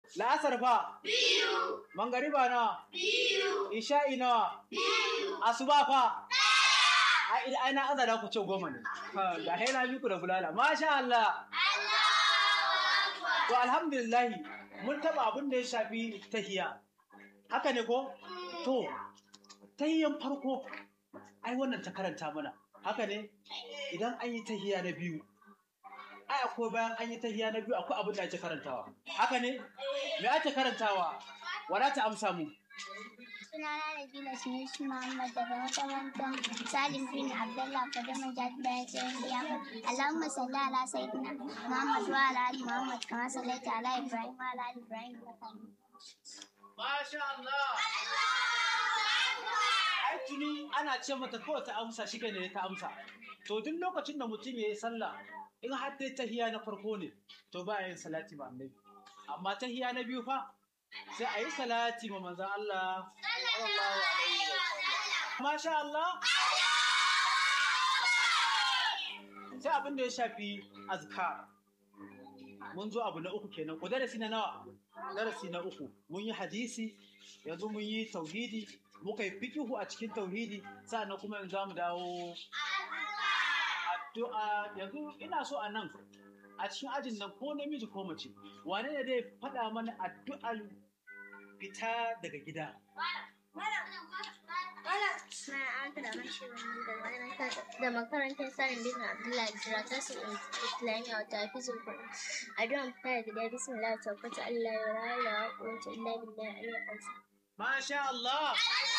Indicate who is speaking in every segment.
Speaker 1: la'asar fa
Speaker 2: biyu,
Speaker 1: mangariba nawa
Speaker 2: biyu,
Speaker 1: isha'i nawa
Speaker 2: biyu,
Speaker 1: asuba fa ai ai na azara ku ce goma ne Ha, ga haina biku da bulala masha Allah
Speaker 2: Allahu Akbar.
Speaker 1: to alhamdulillah mun taba abin da ya shafi tahiya haka ne ko to tahiyan farko ai wannan ta karanta mana haka ne idan an yi tahiya na biyu ai akwai bayan an yi tahiya na biyu akwai abin da ake karantawa haka ne me ake karantawa wala ta amsa mu
Speaker 3: Sunana Nabila Sunusi Muhammad daga makarantar Salim bin Abdullah Kadama Jad bayan tsayin biya. Allahumma salli ala sayyidina Muhammad wa ala ali Muhammad kama sallaita ala Ibrahim wa ala ali Ibrahim.
Speaker 1: masha Allah ai tuni ana ce mata kawai ta amsa shi ne ta amsa to duk lokacin da mutum ya yi sallah in har dai tahiya na farko ne to ba yin salati ma annabi amma tahiya na biyu fa sai a yi salati ma manzon Allah sallallahu alaihi wasallam masha Allah sai abin da ya shafi azkar mun zo abu na uku kenan ko darasi na nawa darasi na uku mun yi hadisi yanzu mun yi tauhidi muka yi fikihu a cikin tauhidi sannan kuma yanzu za mu dawo addu'a yanzu ina so a nan a cikin ajin nan ko namiji ko mace wane ne zai faɗa mana addu'ar fita daga gida
Speaker 3: Suna aka da mashi da makarantar Salim bin Abdullah Jira ta su Islamiyya wata hafizul Qur'an. Addu'an fita da gida bismillah tabbata Allah ya rayu da waƙoƙin illa billahi al-azim.
Speaker 1: masha Allah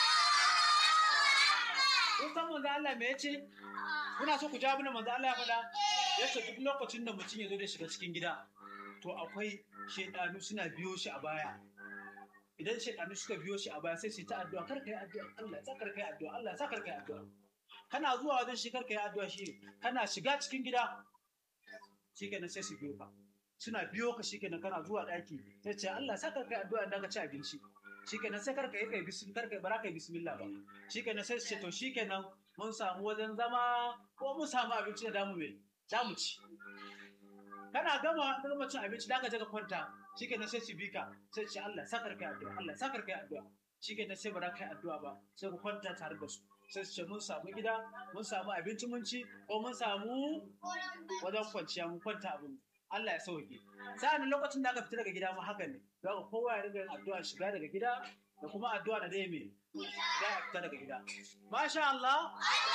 Speaker 1: kun san manzo Allah me yace kuna so ku ja mana manzo Allah ya faɗa yace duk lokacin da mutum ya zo da shiga cikin gida to akwai shedanu suna biyo shi a baya idan shedanu suka biyo shi a baya sai su yi ta addu'a kar kai addu'a Allah ya sa kar kai addu'a Allah ya sa kar kai addu'a kana zuwa wajen shi kar kai addu'a shi kana shiga cikin gida shikenan sai su biyo ka suna biyo ka shikenan kana zuwa daki sai ce Allah ya sa kar kai addu'a idan ka ci abinci shikenan sai karka yi kai bismillah karka bara kai bismillah ba shikenan sai su ce to shikenan mun samu wajen zama ko mun samu abinci da damu mai damu ci kana gama gama cin abinci da ka je ka kwanta shikenan sai su bi ka sai su ce Allah sakar kai addu'a Allah sakar kai addu'a shikenan sai bara kai addu'a ba sai ku kwanta tare da su sai su ce mun samu gida mun samu abinci mun ci ko mun samu wajen kwanciya mun kwanta abin Allah ya sauke sa'an lokacin da aka fita daga gida ma haka ne za ka kowa ya riga yin addu'a shiga daga gida da kuma addu'a da dai me za a fita daga gida masha Allah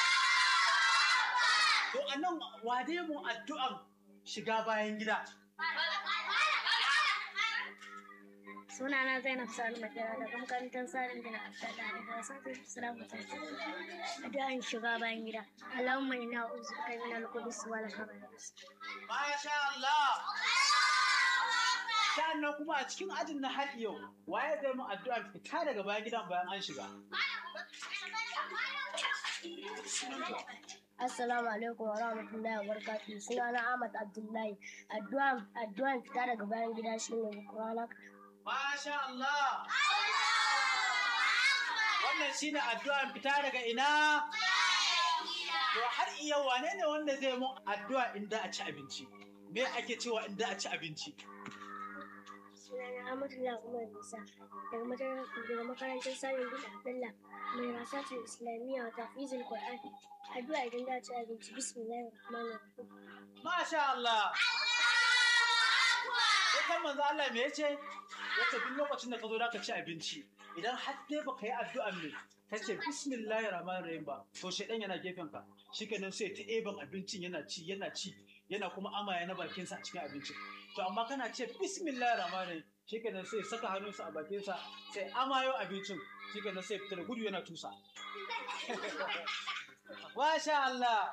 Speaker 1: to anan wade mu addu'an shiga bayan gida
Speaker 3: Sunana Zainab Salim Makera daga makarantar Salim bin Abdullah daga Satin Islam ta Addu'an shiga bayan gida. Allahumma inna a'udhu min al-qudus wal khaba'is.
Speaker 1: masha Allah sannan kuma a cikin ajin na har yau waye zai mu addu'a fita daga bayan gidan bayan an shiga
Speaker 3: Assalamu alaikum wa rahmatullahi wa barakatuh. Sunana Ahmad Abdullahi. Addu'an addu'an fita daga bayan gida shine Qur'ana.
Speaker 1: masha Allah wannan shine addu'an fita daga ina To har iya wane ne wanda zai mun addu'a inda a ci abinci? Me ake cewa inda a ci abinci?
Speaker 3: Sunana Ahmadullah Umar Musa daga makarantar daga makarantar Salim bin Abdullah mai rasatul Islamiyya wa tafizul Qur'an. Addu'a idan za ci abinci bismillahir rahmanir rahim.
Speaker 1: Masha Allah! Yakan manzo Allah me yace? Yace duk lokacin da ka zo da ka ci abinci, idan har dai baka yi addu'a ne, ka ce bismillahir rahmanir rahim ba, to shedan yana gefen ka. Shikenan sai ta eban abincin yana ci, yana ci, yana kuma amaya na bakinsa a cikin abincin. To amma kana ce bismillahir rahmanir rahim, shikenan sai saka hannunsa a bakinsa, sai amayo abincin, shikenan sai fita da gudu yana tusa. Masha Allah!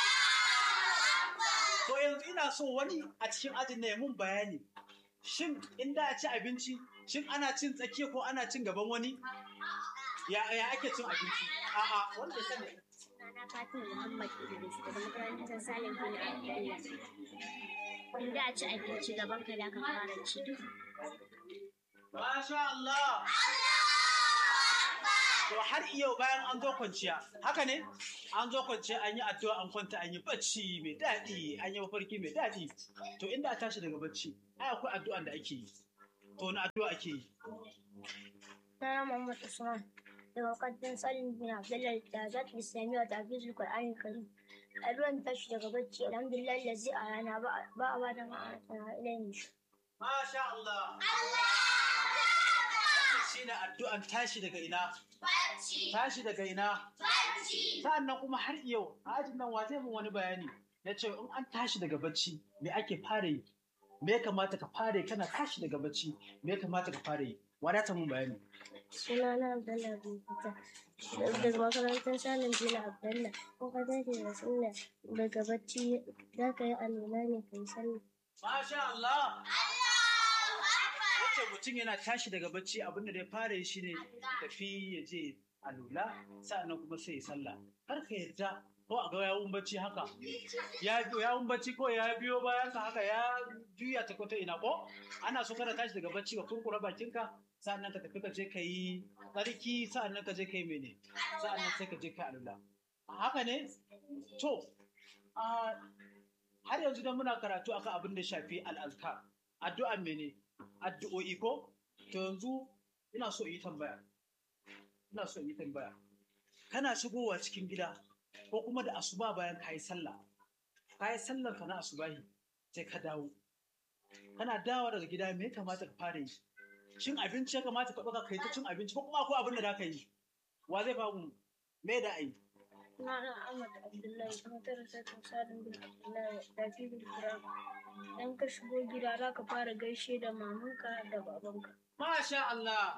Speaker 1: To yanzu ina so wani a cikin ajin na ya mun bayani. Shin in da a ci abinci, shin ana cin tsakiya ko ana cin gaban wani? Ya, ya ake cin abinci? A'a, wanda ya sani.
Speaker 3: Sunana Fatima Muhammad Idris daga makarantar Salim bin Abdullah. In za a ci abinci gaban ka da ka fara ci duk.
Speaker 1: Masha Allah! To har yau bayan an zo kwanciya, haka ne? An zo kwanciya an yi addu'a an kwanta an yi bacci mai daɗi, an yi mafarki mai daɗi. To inda a tashi daga bacci, ai akwai addu'an da ake yi. to wani addu'a ake yi
Speaker 3: Sunana Muhammad Usman daga makarantar Salim bin Abdullahi da Zat Islamiyya da Hafizul Qur'ani Karim. A ruwan tashi daga bacci alhamdulillah lazi a rana ba a ba da ma'ana ilayin shi.
Speaker 1: masha Allah shine addu'an tashi daga ina
Speaker 2: Bacci.
Speaker 1: tashi daga ina
Speaker 2: Bacci.
Speaker 1: sa'annan kuma har yau a ajin nan wa zai mun wani bayani na ce in an tashi daga bacci me ake fara yi me ya kamata ka fara yi kana tashi daga bacci me ya kamata ka fara yi wadata mun bayani
Speaker 3: Sunana Abdullahi bin Fita daga makarantar Salim bin Abdullahi. Ko ka tashi da sallah daga bacci za ka yi alwala ne ka yi sallah.
Speaker 1: masha Allah
Speaker 2: Allahu Akbar.
Speaker 1: yace mutum yana tashi daga bacci abin da ya fara yi shine tafi ya je alula sa'annan kuma sai ya sallah kar ka yarda ko a ga yawun bacci haka ya biyo yawun bacci ko ya biyo bayan ka haka ya juya ta kota ina ko ana so kana tashi daga bacci ka kurkura bakinka sa'annan ka tafi ka je ka yi tsarki sa'annan ka je ka yi mene sa'annan sai ka je ka alula haka ne to a har yanzu dan muna karatu akan abin da shafi al'azkar addu'an mene addu'o'i ko to yanzu ina so in yi tambaya ina so in yi tambaya kana shigowa cikin gida ko kuma da asuba bayan kayi sallah kayi sallar ka na asubahi sai ka dawo kana dawo daga gida me ya kamata ka fara yi shin abinci ya kamata ka ɗauka kai ta cin abinci ko kuma akwai abin da za ka yi wa zai ba mu me da ai
Speaker 3: Sunana Ahmad Abdullahi kuma tara sai ka Salim bin Abdullahi da Hafizul Qur'ani. Dan ka shigo gida za ka fara gaishe da mamanka da babanka.
Speaker 1: masha Allah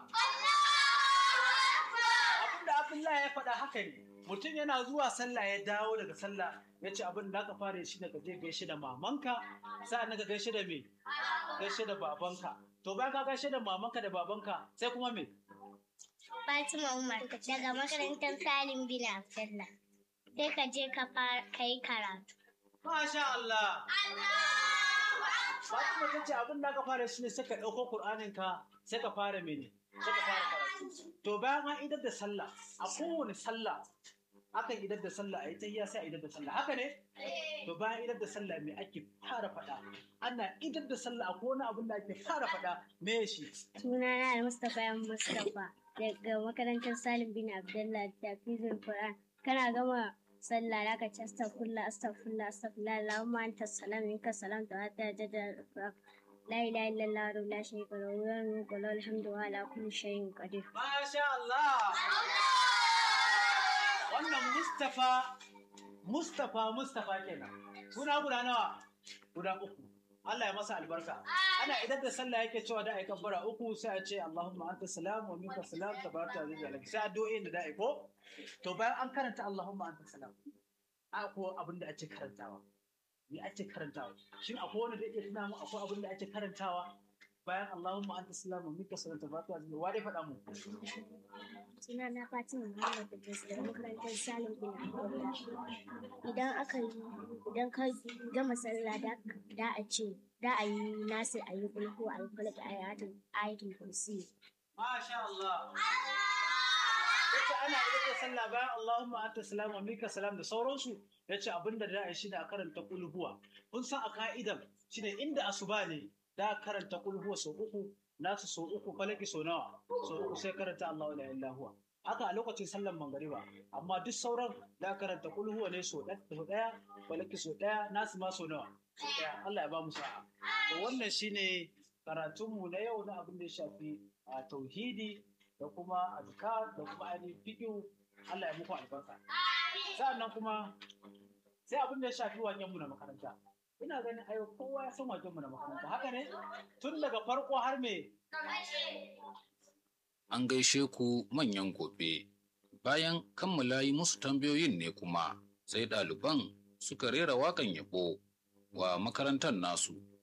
Speaker 1: abin da Abdullahi ya faɗa haka ne mutum yana zuwa sallah ya dawo daga sallah ya ce abin da aka fara shi daga je gaishe da mamanka sa'an ka gaishe da me gaishe da babanka to bayan ka gaishe da mamanka da babanka sai kuma me
Speaker 3: Fatima Umar daga makarantar Salim bin Abdullah. Sai ka je ka yi karatu.
Speaker 1: masha Allah
Speaker 2: Allahu Akbar.
Speaker 1: Fatima ta ce abin da aka fara shi ne sai ka ɗauko Kur'anin ka sai ka fara mene sai ka fara karatu to bayan an idar da sallah a kowane sallah akan idar da sallah a yi tahiyya sai a idar da sallah haka ne to bayan idar da sallah me ake fara faɗa ana idar da sallah akwai wani abin da ake fara faɗa me shi
Speaker 3: Sunana da Mustapha yan Mustapha daga makarantar Salim bin Abdullah da Hafizul Qur'an. Kana gama sallah za ka ci astaghfirullah astaghfirullah astaghfirullah Allahumma anta salam minka salam ta hatta jada la ilaha illallah wa la sharika lahu wa mulku lahu alhamdu wa ala kulli shay'in qadir.
Speaker 1: Masha Allah wannan Mustapha Mustapha Mustapha kenan suna guda nawa guda uku Allah ya masa albarka ana idan da sallah yake cewa da ai kabbara uku sai a ce Allahumma anta salam wa minka salam tabaraka wa ta'ala sai addu'o'in da da'i ko to bayan an karanta Allahumma anta salam akwai abin da ake karantawa me ake karantawa shin akwai wanda da iya tuna mu akwai abin da ake karantawa bayan Allahumma anta salam wa minka salam tabaraka wa ta'ala wa dai faɗa mu
Speaker 3: Suna na Fatima Muhammad Idris daga makarantar Salim bin Abdullah. Idan aka yi idan ka gama sallah da da a ce da a yi nasir a yi kulku a yi falak a yi ayatul ayatul kursi.
Speaker 1: Masha Allah. Yace ana idan da sallah bayan Allahumma anta salam wa minka salam da sauransu yace abinda da shi da karanta kulhuwa. Kun san a ka'idan shine inda asuba ne da karanta kulhuwa sau uku nasu sau uku falaki sau nawa sau uku sai karanta Allahu la ilaha illa huwa. Haka a lokacin sallan mangariba amma duk sauran da karanta kulhuwa ne sau ɗaya falaki sau ɗaya nasu ma sau nawa sau ɗaya Allah ya ba mu sa'a. To wannan shine karatunmu na yau na abin da ya shafi a tauhidi da kuma azkar da kuma ainihin fiqh Allah ya muku albarka sa'annan kuma sai abin da ya shafi waken mu na makaranta ina ganin ayo kowa ya san waken mu na makaranta haka ne tun daga farko har me
Speaker 4: An gaishe ku manyan gobe. Bayan kammala yi musu tambayoyin ne kuma sai ɗaliban suka rera waƙan yabo wa makarantar nasu